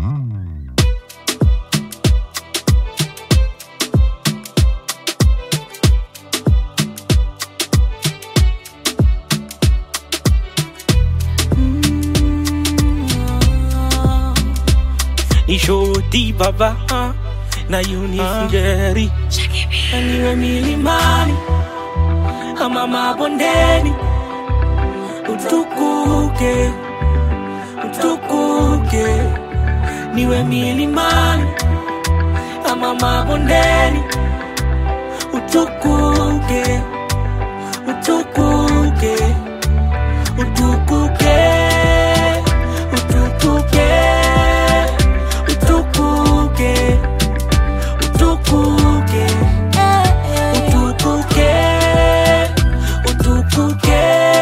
ni shoti baba na unifungeri niwe milimani ama mabondeni utukuke utukuke niwe milimani ama mabondeni utukuke utukuke utukuke utukuke utukuke utukuke utukuke utukuke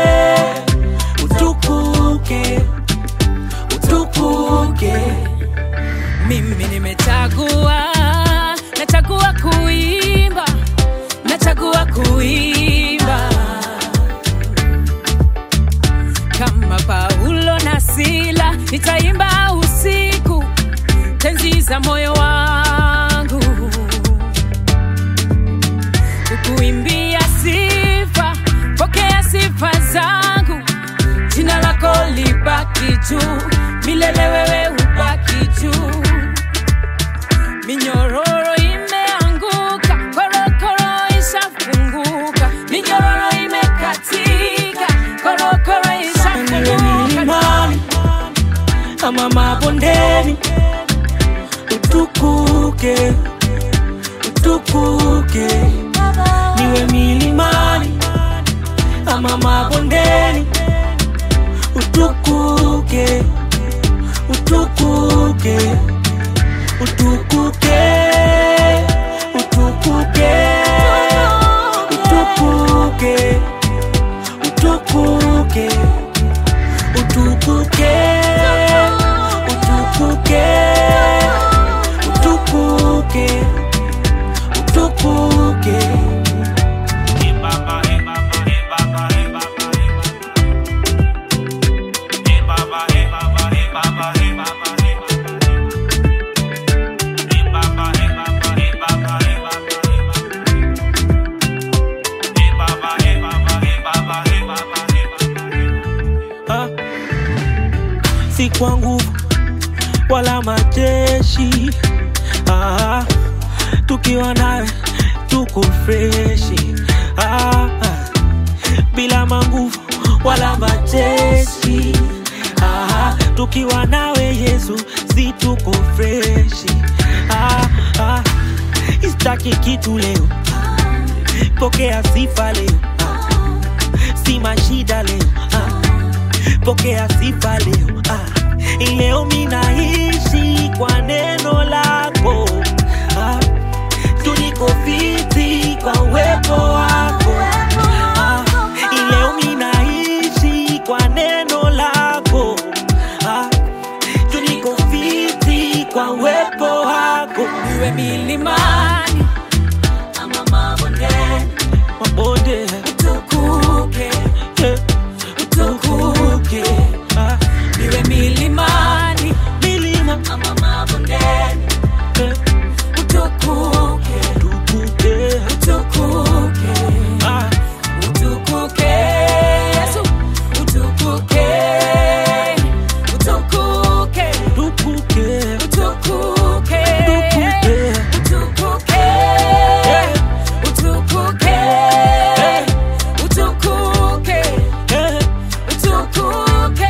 utukuke utukuke mimi nimechagua nachagua kuimba nachagua kuimba kama paulo na sila nitaimba usiku tenzi za moyo wangu kukuimbia sifa pokea sifa zangu jina lako libaki juu milele wewe ubaki juu minyororo imeanguka korokoro ishafunguka minyororo imekatika korokoro niwe ishafunguka milimani ama mabondeni utukuke utukuke niwe milimani ama mabondeni utukuke utukuke utukuke utukuke utukuke utukuke utukuke utukuke utukuke utukuke Ah. si kwa nguvu wala majeshi ah, tukiwa nawe tuko freshi ah, ah, bila manguvu wala majeshi ah, tukiwa nawe Yesu si tuko freshi ah, ah, istaki kitu leo pokea sifa leo ah, si mashida leo ah, pokea sifa leo ah. Leo minaishi kwa neno lako ah. Tuliko fiti kwa uwepo wako ah. Leo minaishi kwa neno lako ah. Tuliko fiti kwa uwepo wako iwe milimani ama mabondeni mabonde utukuke eh, utukuke ah. iwe milimani Milima ama mabondeni eh, utukuke tukuke utukuke ah. utukuke yesu utukuke utukuke Tukuke utukuke Tukuke utukuke eh, utukuke eh, utukuke eh. utukuke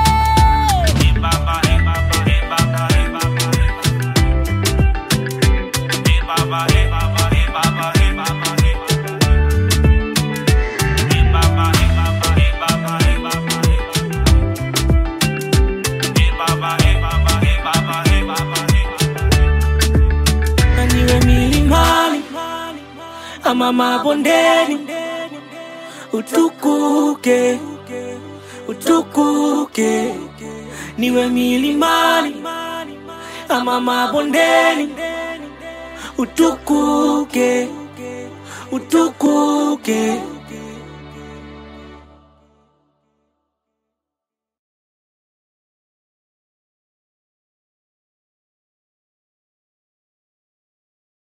na niwe milimani ama mabondeni, utukuke utukuke, niwe milimani ama mabondeni, utukuke utukuke